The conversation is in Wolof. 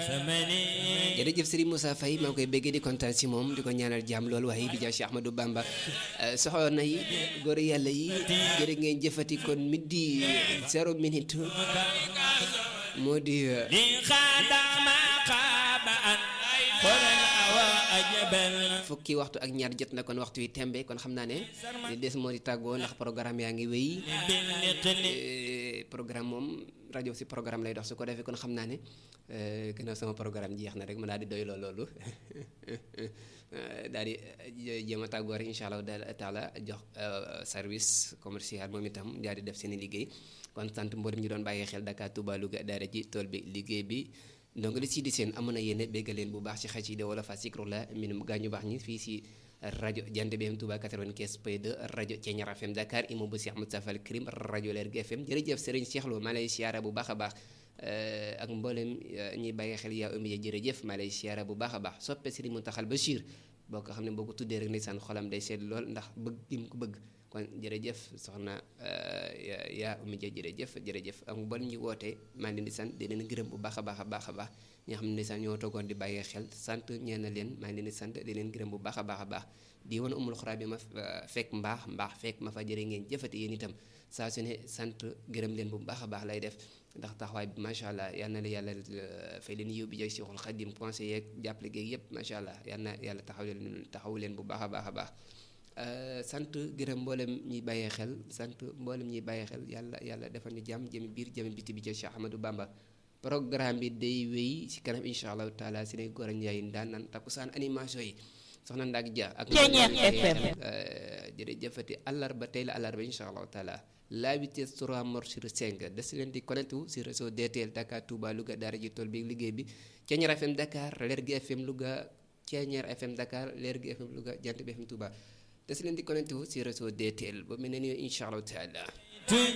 jërëjëf Serigne Moussa Faye maa ngi koy béggee di kontaan si moom di ko ñaanal jàmm loolu waaye bi jaay Cheikh Ahmadou Bamba soxna yi góor yàlla yi jërë ngeen jëfati kon midi zéro minute moo di fukki waxtu ak ñaar jot na kon waxtu yi tembe kon xam naa ne li des moo di tàggoo ndax programme yaa ngi wéy programme moom rajo si programme lay dox su ko defee kon xam naa ne gannaaw sama programme jeex na rek ma daal di doy loolu daal di jéem a tàggoo rek incha allah taala jox service commercial moom itam daal di def seen i liggéey kon sant mboolem ñu doon bàyyi xel Dakar Touba Louga daara ji tool bi liggéey bi donc li si di seen amoon na yéene béggal leen bu baax ci xëy de wala fa sikru la minum gaañu baax ñi fii si rajo Jant bi FM Touba 95 point 2 rajo Thiéniere FM Dakar imam bu Cheikh Moustapha Al Karim rajo Lergui FM jërëjëf Serigne Cheikh Lo maa lay siyaara bu baax a baax ak mboolem ñuy bàyyi xel yaa umiya jërëjëf maa lay siyaara bu baax a baax soppe Serigne Mountakha Bachir boo ko xam ne boo ko tuddee rek ndeysaan xolam day sedd lool ndax bëgg gi mu ko bëgg kon jërëjëf soxna yaa umi ja jërëjëf jërëjëf ak mboolem ñu wootee maa ngi leen di sant di leen gërëm bu baax a baax a baax a baax ñi nga xam ne ndeysaan ñoo toogoon di bàyyee xel sant ñeen na leen maa ngi leen di sant di leen gërëm bu baax a baax a baax di woon umul xuraa bi ma fekk mbaax mbaax fekk ma fa jërë ngeen jëfati yéen itam saa su ne sant gërëm leen bu baax a baax lay def ndax taxawaay bi macha allah yal na la yàlla fay leen yóbbu jëg Cheikhul Khadim conseil yeeg jàppale géeg yëpp macha allah yal na yàlla taxaw leen taxaw leen bu baax a baax a baax sant gërëm mboolem ñuy bàyyee xel sant mboolem ñuy bàyyee xel yàlla yàlla defal ñu jàmm jëmi biir jëmi biti bi ca Cheikh Ahmadou Bamba programme bi day wéy si kanam incha allahu taala si ne góor a njaay daan naan takkusaan animation yi soxna Ndak Dia ak jërëjëfati àllarba tey la àllarba incha allahu taala la vitesse 3 mort sur 5 des leen di connecté wu si réseau DTL Dakar Touba Louga daara ji tool bi liggéey bi Thiéniere FM Dakar Lergui FM Louga Thiéniere FM Dakar Lergui FM Louga Jant bi FM Touba des leen di connecté wu si réseau DTL ba mel ne ni incha allahu taala